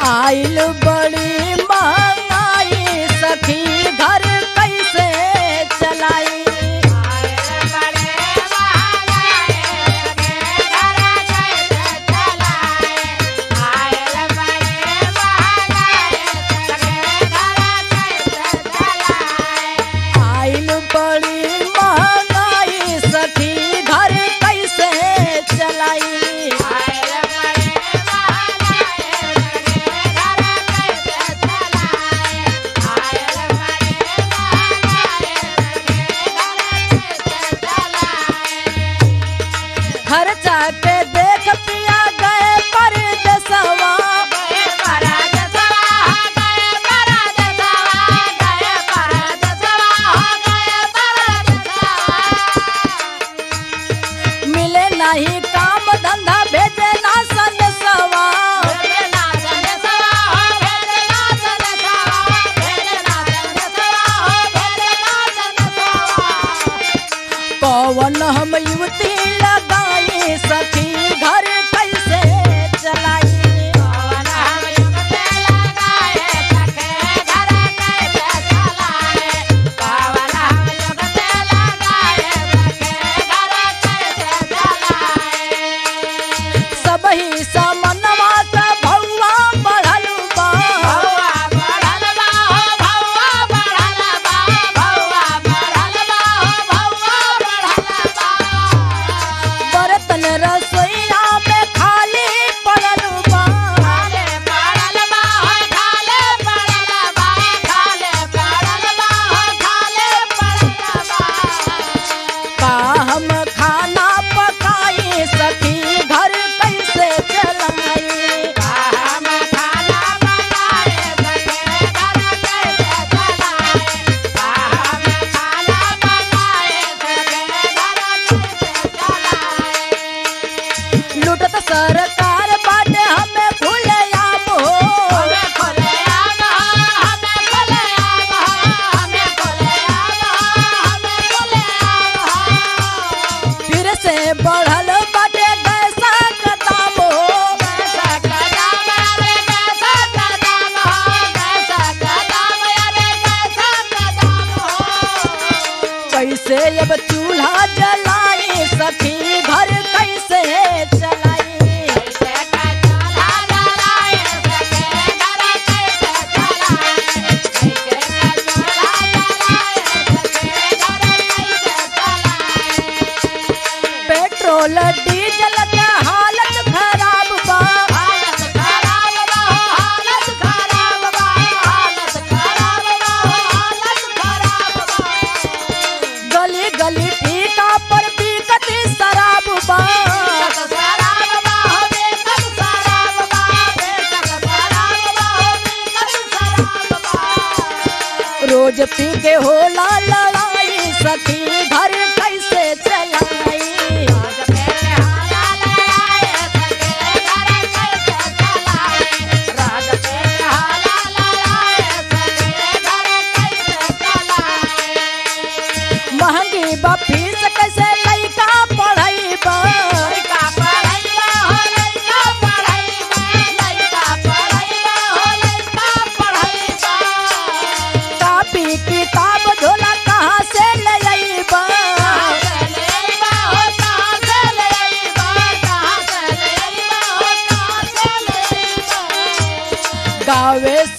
आइल बड़ी महंगाई सखी घर कैसे चलाई आइल बड़ी महंगाई सखी घर कैसे चलाई खर्चा के देख पिया गए परदेसवा मिले नहीं काम धंधा भेजे ना संदेशवा कौन हम युवती लगाई सखी घर कैसे चलाई सब ही समनवा का भौवा बढ़ल बा बर्तन रसोईया में खाली पड़ल बा का हम खाना पकाई सखी घर कैसे चलाई लूटत सरकार बाटे हमें खुलेआम हो फिर से बढ़ल बाटे गैसा का दाम हो कैसे अब चूल्हा जलाई सखी घर कैसे चलाई पेट्रोल डीजल के हालत खराब बा गली गली फीका पर बिकत शराब बा रोज पी के होला लड़ाई सखी घर कैसे चलाई महंगी बा फीस कैसे लइका पढ़ाई बा कापी किताब झोला कहाँ से ले अइबा गावे